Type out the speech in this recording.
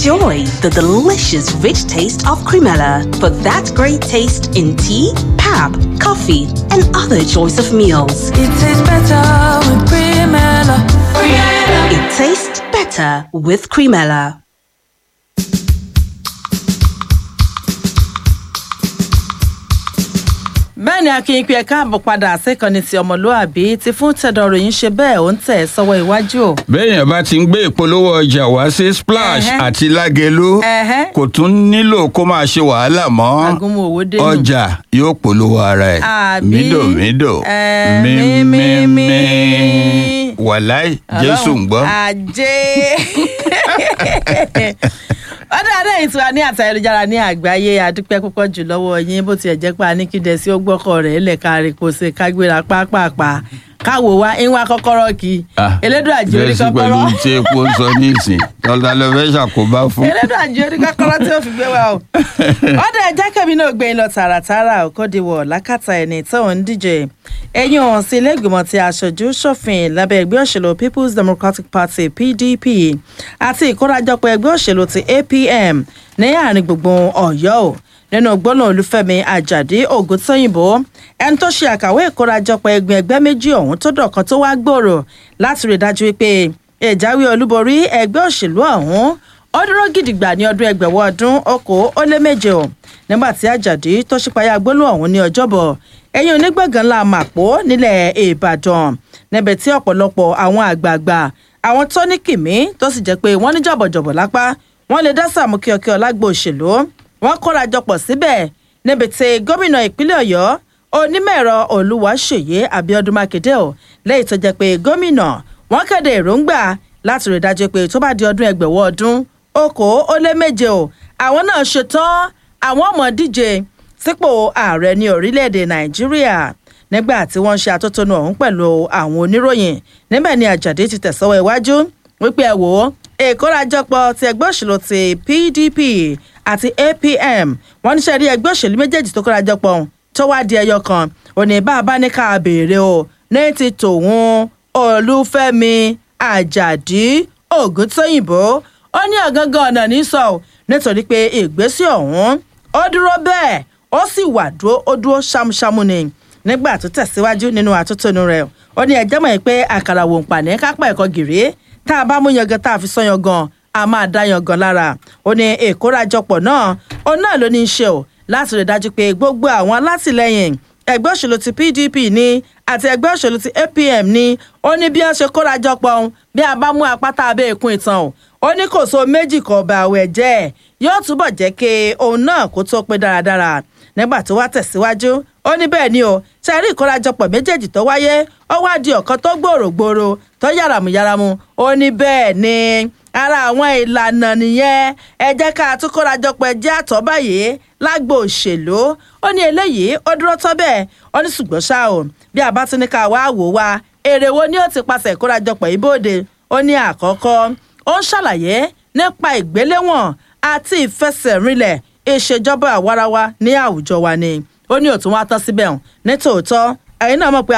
Enjoy the delicious, rich taste of Cremella for that great taste in tea, pap, coffee, and other choice of meals. It tastes better with Cremella. It tastes better with Cremella. bẹ́ẹ̀ ni akin pé ẹ̀ka àbọ̀ padà síkànnì ti ọmọlúàbí ti fún tẹ̀dọ̀ ròyìn ṣe bẹ́ẹ̀ ó ń tẹ̀ sọ́wọ́ iwájú o. béèyàn bá ti ń gbé ìpolówó ọjà wá sí splash Ẹhẹ́. àti lágẹlú Ẹhẹ́. kò tún nílò kó máa ṣe wàhálà mọ́ agunmu owó dénú. ọjà yóò polówó ara ẹ̀ Àbí? mídòmídò Ẹ, mímímí mímí. wàláì jésù ń gbọ́. ajé ọdún adé yìí tí wà ní àtà ayélujára ní àgbáyé adúpẹ́ púpọ̀ jù lọ́wọ́ yín bó tiẹ̀ jẹ́ pé a ní kí dẹ̀ sí ó gbọ́kọ̀ rẹ̀ lẹ́ka rẹ̀ kó ṣe kágbéra pápápá káwo wa ń wá kọ́kọ́rọ́ kí Ah, elédùn àjò orí jẹ́sí pẹ̀lú kọ́kọ́rọ́ tí epo ń sọ nísìn tọ́lá ló fẹ́ ṣàkóbá fún. elédùn àjò orí kọ́kọ́rọ́ tí ó fi gbé wa o. ọdún ẹja kẹ́mi náà gbé yín lọ tààràtààrà òkòdìwọ̀ lákàtà ẹni tó ń díje ẹ̀yìn ọ̀hún sí ilé ìgbìmọ̀ ti aṣojú ṣòfin lábẹ́ ẹgbẹ́ òṣèlú people's democratic party pdp àti ìkórajọpọ̀ ẹgbẹ́ òṣèlú ti apm ní àárín gbùngbùn ọ̀yọ́ o nínú gbọ́nà olúfẹ́mi àjàdí ògùntóyìnbó ẹni tó ṣe àkàwé ìkórajọpọ̀ ẹgbẹ́ ẹgbẹ́ méjì ọ̀hún tó dọ̀kan tó wá gbòòrò láti rí i dájú wípé ìjáwé olúborí ẹgbẹ́ òṣèlú ọ̀hún ó dúró gidigba ní ọdún ẹgbẹ̀wọ̀ ọdún okòó ó lé méje o nígbà tí àjàdí tó ṣípayá gbólóhùn ọ̀hún ní ọjọ́bọ̀ ẹ̀yìn onígbọ̀ngàn ńlá màpó nílẹ̀ ìbàdàn níbẹ̀ tí ọ̀pọ̀lọpọ̀ àwọn àgbààgbà àwọn tó ní kìmí tó sì jẹ́ pé wọ́n ní jọ̀bọ̀jọ̀bọ̀ lápá wọ́n lè dá sàmú kíọkíọ lágbo òṣèlú wọ́n kóra jọpọ̀ síbẹ̀ níbi tí gómìnà ìpínlẹ̀ ọ̀yọ́ onímọ̀-ẹ̀rọ olúwaṣèyí abiodun makinde o lẹ́yìn tó jẹ́ pé gómìnà wọ́n kéde èròǹgbà láti rí i dájú pé tó bá di ọdún ẹgbẹ̀wọ̀ ọdún okòó ó lé méje o àwọn náà ṣetán àwọn ọmọ díje sípò ààrẹ ní orílẹ̀-èdè nàìjíríà nígbà tí wọ́n ń ṣe atótónu ọ̀hún pẹ̀lú àwọn oníròyìn níbẹ̀ ni àjàdé ti tẹ̀sọ́wọ́ iwájú wípé ẹ wò ó ìkórajọpọ̀ ti ẹgbẹ́ òṣèlú ti pdp àti apm wọ́n níṣẹ́ rí ẹgbẹ́ òṣèlú méjèèjì tó kórajọpọ̀ ọ̀hún tó wá di ẹyọ kan òní bá a bá ní ká béèrè o ní ti tòun olúfẹ́mi àjàdí ògúntóyìnbó ó ní ọ̀gángan ọ̀nà ní sọ ọ́ nítorí pé ìgbésí ọ̀hún ó dúró bẹ́ẹ̀ ó sì wà dúró ó dúró ṣámúṣámú ni nígbà tó tẹ̀síwájú nínú àtúntònú rẹ̀ ó ní ẹjẹ́ mọ̀ pé àkàrà wò ń pàní kápá ẹ̀kọ́ gìrì tá a bá mú yangan tá a fi sọ yangan a máa dá yangan lára ó ní ìkórajọpọ̀ náà ó náà ló ní í ṣe o láti rí i dájú pé gbogbo àwọn alátìlẹyìn ẹgbẹ́ òṣèlú ti pdp ní àti ẹgbẹ́ òṣèlú ti apm ní ó ní bí wọ́n ṣe kórajọpọ̀ ọ̀hún bí a bá mú apáta abẹ́ ìkún ìtàn o ó ní kò so méjì kan ọba àwẹ̀ jẹ́ yóò túbọ̀ jẹ́ kí òun náà kó tó pé dáradára nígbà tó wá tẹ̀síwájú ó ní bẹ́ẹ̀ ni o ṣe rí ìkórajọpọ̀ méjèèjì tó wáyé ó wá di ọ̀kan tó gbòòrògbòòrò tó yàràmùyàràmù ó ní bẹ́ẹ̀ ni ara àwọn ìlànà nìyẹn ẹ jẹ́ ká tún kórajọpọ̀ ẹ jẹ́ àtọ́ báyìí lágbo òṣèlú ó ní eléyìí ó dúró tọ́ bẹ́ẹ̀ ó ní ṣùgbọ́n ṣá o bí a bá tún ní ká wá wò wá èrè wo ni ó ti pàṣẹ ìkórajọpọ̀ ìbòde ó ní àkọ́kọ́ ó ń ṣàlàyé nípa ìgbéléwọ̀n àti ìfẹsẹ̀rinlẹ̀ ìṣèjọba àwarawa ní àwùjọ wa ni ó ní òtún wá tán síbẹ̀ hàn ní tòótọ́ ẹ̀yin náà mọ̀ pé